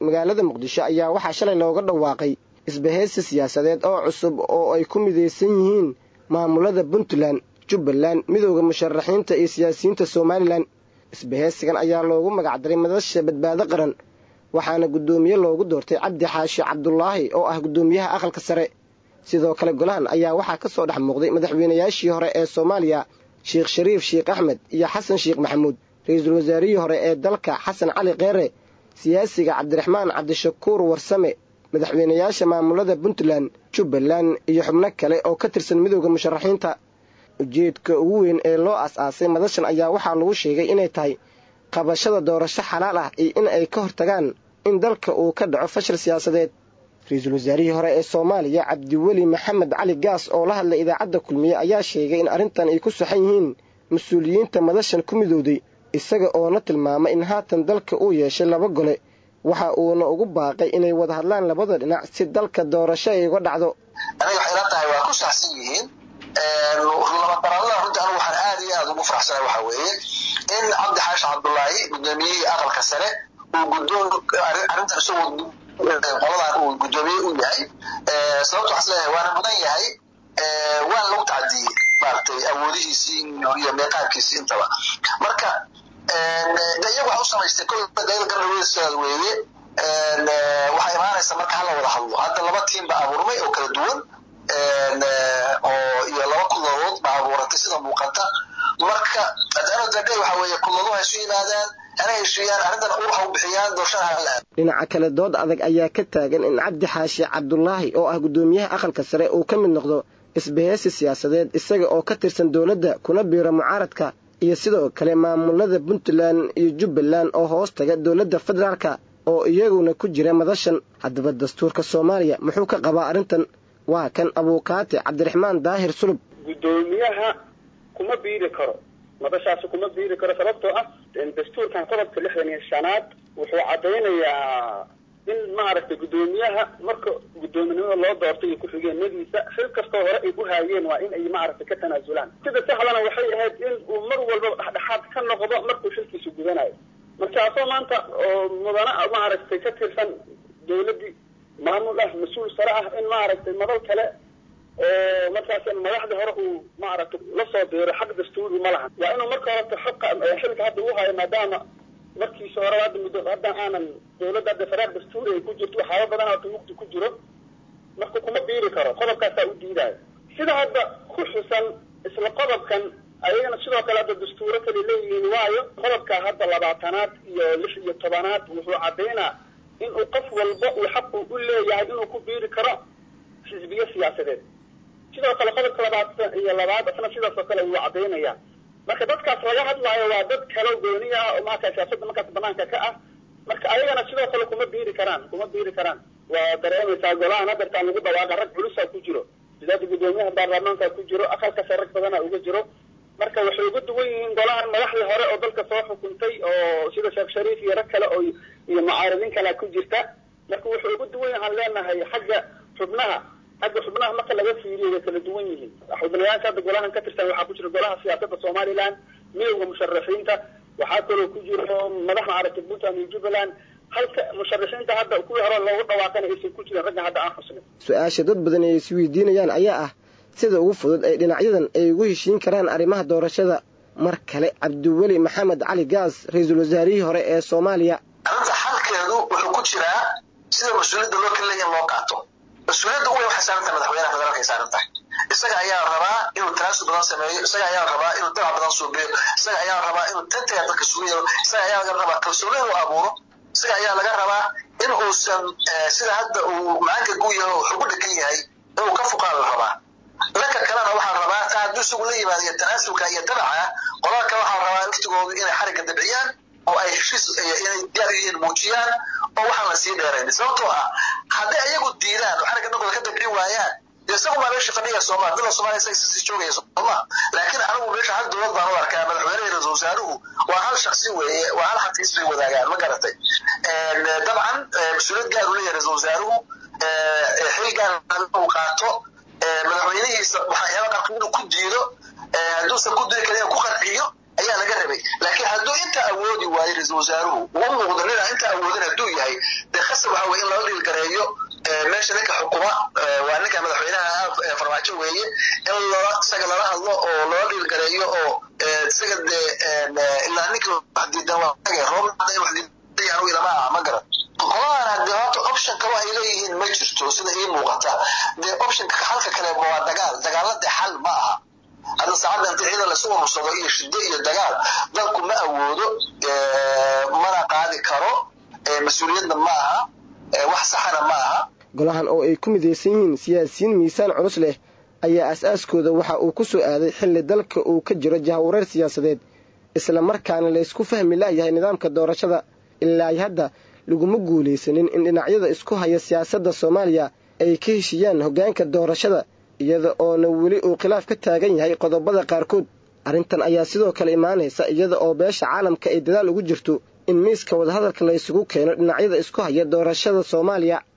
magaalada muqdisho ayaa waxaa shalay looga dhawaaqay isbahaysi siyaasadeed oo cusub oo ay ku midaysan yihiin maamulada puntland jubbaland midooda musharaxiinta iyo siyaasiyiinta somalilan isbahaysigan ayaa loogu magacdaray madasha badbaado qaran waxaana guddoomiye loogu doortay cabdi xaashi cabdulaahi oo ah guddoomiyaha aqalka sare sidoo kale golahan ayaa waxaa ka soo dhex muuqday madaxweynayaashii hore ee soomaaliya sheekh shariif sheekh axmed iyo xasan sheekh maxamuud ra-iisul wasaarihii hore ee dalka xasan cali kheere siyaasiga cabdiraxmaan cabdishakuur warsame madaxweynayaasha maamulada puntland jubbaland iyo xubno kale oo ka tirsan midooda musharaxiinta ujeedka ugu weyn ee loo as-aasay madashan ayaa waxaa lagu sheegay inay tahay qabashada doorasho xalaal ah iyo in ay ka hortagaan in dalka uu ka dhaco fashil siyaasadeed ra-iisul wasaarihii hore ee soomaaliya cabdiweli maxamed cali gaas oo la hadlay idaacadda kulmiye ayaa sheegay in arrintan ay ku saxan yihiin mas-uuliyiinta madashan ku midowday isaga oona tilmaamay in haatan dalka uu yeeshay laba gole waxa uuna ugu baaqay inay wada hadlaan labada dhinac si dalka doorasho ay uga dhacdo aniga waxay la tahay waa ku saxsan yihiin labadaraalada runtii anigu waxaan aad iyo aad ugu faraxsanay waxaa weeye in cabdi xaashi cabdulaahi gudoomiyihii aqalka sare uu gudoon arrintan isagoo qoladan uu gudoomiye u yahay sababta waxaan isleeyahay waana mudan yahay waana lagu tacadiyey maaragtay awoodihiisii iyo meeqaabkiisii intaba marka de iyagu waxa u samaystay kol dayada garnaweyskeeda weeye waxaa imaanaysa marka hala wada hadlo hadda laba tiim baa abuurmay oo kala duwan oo iyo laba kulladood baa abuuratay sida muuqata marka adaaday waxa weeye kulladuhu ha isu yimaadaan hana heshiiyaan arrintan ur ha u bixiyaan doorshada hala dhinaca kale dood adag ayaa ka taagan in cabdi xaashi cabdulaahi oo ah guddoomiyaha aqalka sare uu ka mid noqdo isbahaysi siyaasadeed isaga oo ka tirsan dowladda kuna biira mucaaradka iyo sidoo kale maamulada puntland iyo jubbaland oo hoos taga dowladda federaalka oo iyaguna ku jira madashan haddaba dastuurka soomaaliya muxuu ka qabaa arrintan waa kan abuukaati cabdiraxmaan daahir sulub guddoomiyaha kuma biiri karo madashaasi kuma biiri karo sababtoo ah dastuurkan qodobka lixdan iyo shanaad wuxuu caddaynayaa in maaragtay guddoomiyaha marka guddoominimada loo doortay iyo ku-xigeenadiisa xil kastoo hore ay u haayeen waa in ay maaragtay ka tanaasulaan sida saxdana waxay ahayd in uu mar walba dhexdhexaad ka noqdo markuu xilkiisa gudanayo markaasoo maanta oo mudana maaragtay ka tirsan dawladdii maamul ah mas-uul sare ah in maaragtay madal kale oo markaas madaxdii hore uu maaragtay lasoo biiro xaq dastuuri ma lahan waa inuu marka horeta xaqa xilka hadda u hayo maadaama markiisa hore hadda muddo hadda aanan dawladda hadda faraar dastuuri ay ku jirto waxyaaba badan hata mugdi ku jiro marka kuma biiri karo qodobkaasaa u diidayo sida hadda ku xusan isla qodobkan ayagana sidoo kale hadda dastuuro kale leeyihiin waayo qodobka hadda labaatanaad iyo lix iyo tobanaad wuxuu caddaynaa in uu qof walba uu xaqu u leeyahay inuu ku biiri karo xisbiyo siyaasadeed sidoo kale qodobka labaatan iyo labaad asna sidaasoo kale wuu caddaynaya marka dadkaas laga hadlaayo waa dad kalo gooni ah oo markaa siyaasadda markaas banaanka ka ah marka ayagana sidoo kale kuma biiri karaan kuma biiri karaan waa dareemaysaa golahan hadeertaan lagu dhawaaqa rag culusaa ku jiro sidaada guddoomiyaha baarlamaanka ku jiro aqalkase rag badana uga jiro marka waxay uga duwan yihiin golahan madaxdii hore oo dalka soo xukuntay oo sida sheekh shariif iyo rag kale oo iyo mucaaridin kalea ku jirta marka wuxuu uga duwan yahaan leenahay xagga xubnaha xagga xubnaha marka laga fiiriyo way kala duwan yihiin xubnayaasha hadda golahan ka tirsan waxaa ku jira golaha siyaasadda somaliland midowda musharaxiinta waxaa kaloo ku jiro madaxda aragtay puntland iyo jubbaland halka musharaxiinta hadda kuwii hore loogu dhawaaqana aysan ku jirin ragga hadda aan xusnay su-aasha dad badan ay isweydiinayaan ayaa ah sida ugu fudud ee dhinacyadan ay ugu heshiin karaan arrimaha doorashada mar kale cabdiweli maxamed cali gaas ra-iisul wasaarihii hore ee soomaaliya arrinta xalkeedu wuxuu ku jiraa sida mas-uuliyadda loo kala leeya in loo qaato mas-uuliyadda uweyn waxay saaran tahay madaxweynaha federaalka ay saaran tahay isaga ayaa rabaa inuu tanaasul badan sameeyo isaga ayaa rabaa inuu dagac badan suubiyo isaga ayaa rabaa inuu tantaga dadka sugu yeelo isaga ayaa laga rabaa kalsooni inuu abuuro isaga ayaa laga rabaa in uusan sida hadda uu macaanka gu yahay oo xugu dhegan yahay inuu ka fuqaan la rabaa dhanka kalena waxaa rabaa taa hadduu isagu la yimaado iyo tanaasulka iyo dabaca qolada kale waxaa rabaa laftigoodu inay xarigga dabciyaan oo ay heshiis inay diyaar yihiin muujiyaan oo waxaan la sii dheerayn sababtoo ah hadday ayagu diidaan oo xarigga dhankooda ka dabcin waayaan dee isagu maa meesha fadhiya sooma dila soomaaliya isaga sii joogaya sooma laakiin anigu meesha hal dowlad baan u arkaa madaxweynaha ra-iisul wasaaruhu waa hal shaksi weeye waa hal xafiis bay wadaagaan ma garatay dabcan mas-uuliyad gaar u leeyahay ra-isul wasaaruhu xil gaar uu qaato madaxweynihiisa waxyaaba qaarkood inuu ku diido hadduusan ku diri karin ku qanciyo ayaa laga rabay laakiin hadduu inta awoodi waayo ra-isul wasaaruhu uu muuqdo nina inta awoodin hadduu yahay dee khas weye in lala dhiilgareeyo meesha ninka xukuma waa ninka madaxweynaha farmaajo weeye in lala isaga lala hadlo oo lala dhiilgareeyo oo isaga dee ilaa ninka wax diidan waa roobnada wax diidan anigu ilama aha ma garan qoladan hadee horta option kalo ay leeyihiin ma jirto sida ii muuqata dee optionka halka kale waa dagaal dagaalla dee xal ma aha hadda saacadda inta ciidan lasu urursado iyo shiddo iyo dagaal dalku ma awoodo mana qaadi karo mas-uuliyadna ma aha wax saxana ma aha golahan oo ay ku midaysan yihiin siyaasiyiin miisaan culus leh ayaa aas-aaskooda waxa uu ku soo aaday xilli dalka uu ka jiro jahawareer siyaasadeed isla markaana laysku fahmi la'yahay nidaamka doorashada ilaa hadda laguma guulaysanin in dhinacyada isku haya siyaasadda soomaaliya ay ka heshiiyaan hoggaanka doorashada iyada oona weli uu khilaaf ka taagan yahay qodobada qaarkood arrintan ayaa sidoo kale imaanaysa iyada oo beesha caalamka ay dadaal ugu jirto in miiska wadahadalka la ysugu keeno dhinacyada isku haya doorashada soomaaliya